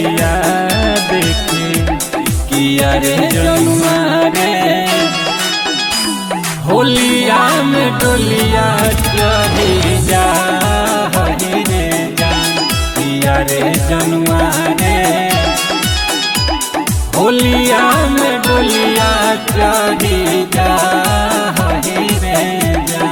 नजरिया देखे किया रे जनुआ रे होलिया में डोलिया चढ़ी जा हरी रे जान किया रे जनुआ रे होलिया में डोलिया चढ़ी जा हरी रे जान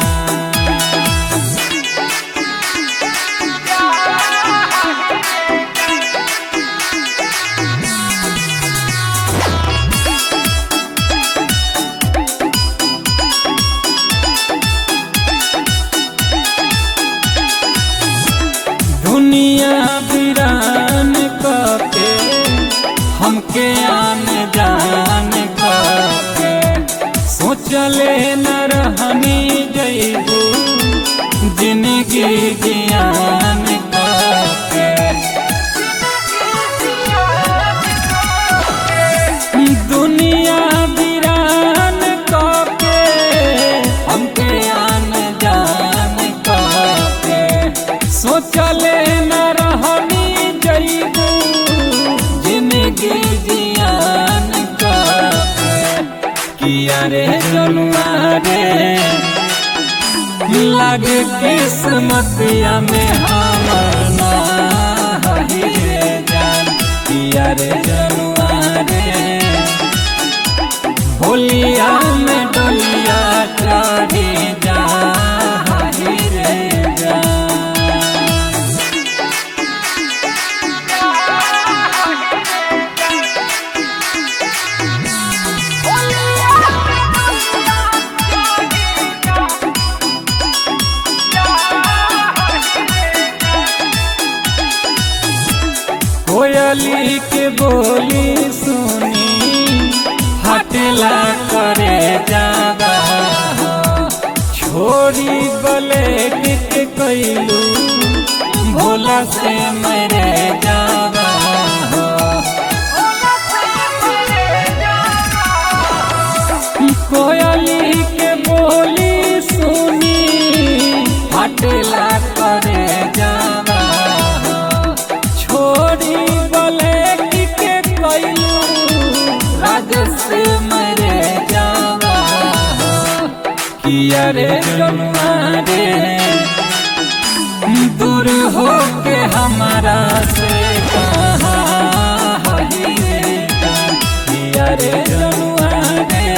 दुनिया वीरान के हमके आन जान के सोचले न रहनी जैबू जिंदगी जियान के दुनिया वीरान के हमके आन जान के सोचले न रहनी जैबू जिंदगी जियान का किया रे जनुआ रे लगे किस्मतिया में हमर ना हही रे जान किया रे जनुआ रे होलिया में डोलिया चढ़ी जा हही रे जान कोयली के बोली सुनी हटला करे जागा छोरी बलेट के कैलू भोला से मरे जागा कोयली के बोली सुनी हटला करे जागा छोड़ी बोले कि के कैलू राजस मरे जावा किया रे जनुआ रे दूर हो के हमारा से कहा हही रे जान किया रे जनुआ रे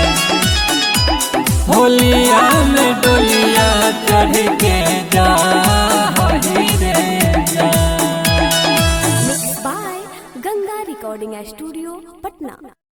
होलिया में डोलिया चढ़ के जा हही रे जान Mixed by Ganga Recording Studio, Patna.